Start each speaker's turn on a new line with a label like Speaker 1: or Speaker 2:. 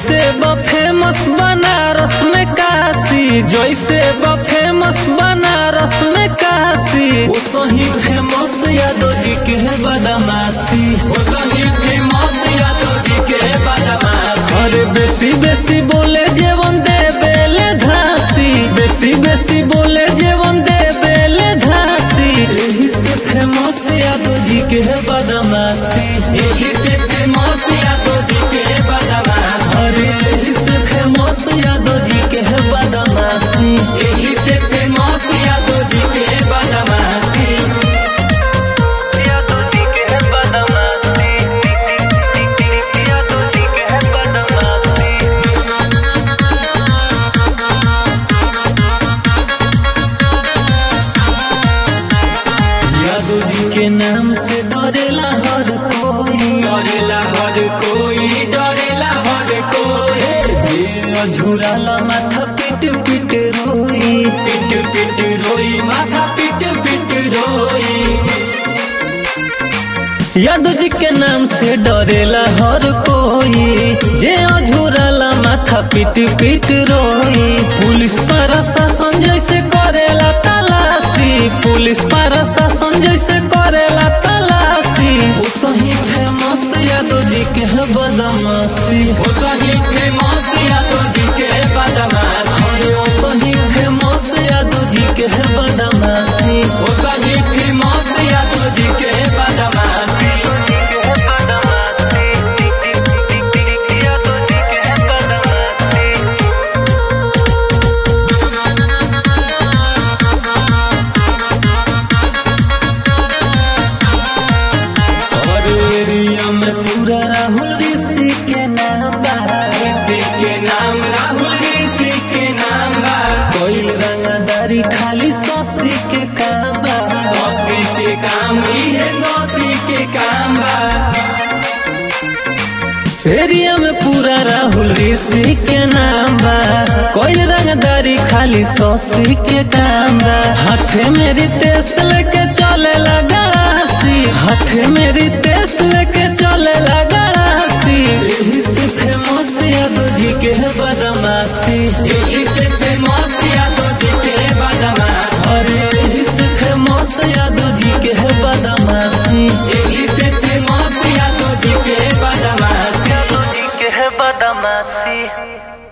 Speaker 1: जैसे ब फेमस बनारस में काशी जैसे ब फेमस बनारस में काशी वो सही फेमस यादव जी के है बदमाशी
Speaker 2: वो सही फेमस यादव जी के बदमाशी
Speaker 1: अरे बेसी बेसी बोले जेवन दे बेले धासी बेसी बेसी बोले जेवन दे बेले धासी यही से फेमस यादव जी के है बदमाशी
Speaker 2: यही से फेमस यादव जी के बदमाशी
Speaker 1: अरे यही से फेमस यादव जी के है बदमाशी
Speaker 2: यही से फेमस यादव जी के बदमाशी
Speaker 1: यादव जी के है बदमाशी यादव जी के है बदमाशी यादव जी के नाम से डरेला हर कोई
Speaker 2: डरेला हर कोई डरेला हर कोई
Speaker 1: जे अझुराला माथा पिट पिट रोई
Speaker 2: पिट पिट रोई माथा पिट पिट रोई
Speaker 1: यादव जी के नाम से डरेला हर कोई जे अझुराला माथा पिट पिट रोई पुलिस प्रशासन जैसे करेला तलाशी पुलिस प्रशासन जैसे करेला तलाशी वो सही फेमस यादव जी के है बदमाशी
Speaker 2: वो सही फेमस यादव जी के बदमाशी
Speaker 1: अरे वो सही फेमस यादव जी के है बदमाशी
Speaker 2: वो सही फेमस यादव जी के बदमाशी
Speaker 1: और एरिया में पूरा राहुल ऋषि के नाम बा
Speaker 2: ऋषि के नाम राहुल ऋषि के नाम बा
Speaker 1: कोई रंगदारी खाली ससी के काम बा
Speaker 2: सौसी के काम ही है सौसी के काम बा
Speaker 1: एरिया में पूरा राहुल ऋषि के नाम बा कोई रंगदारी खाली ससी के काम बा हाथे में रितेश लेके चले गड़ासी हाथे में रितेश लेके चले गड़ासी यही से फेमस यादव जी के है बदमाशी
Speaker 2: यही से फेमस यादव जी के बदमाशी
Speaker 1: अरे यही से फेमस यादव जी के है बदमाशी
Speaker 2: यही से फेमस यादव जी के बदमाशी
Speaker 1: यादव जी के है बदमाशी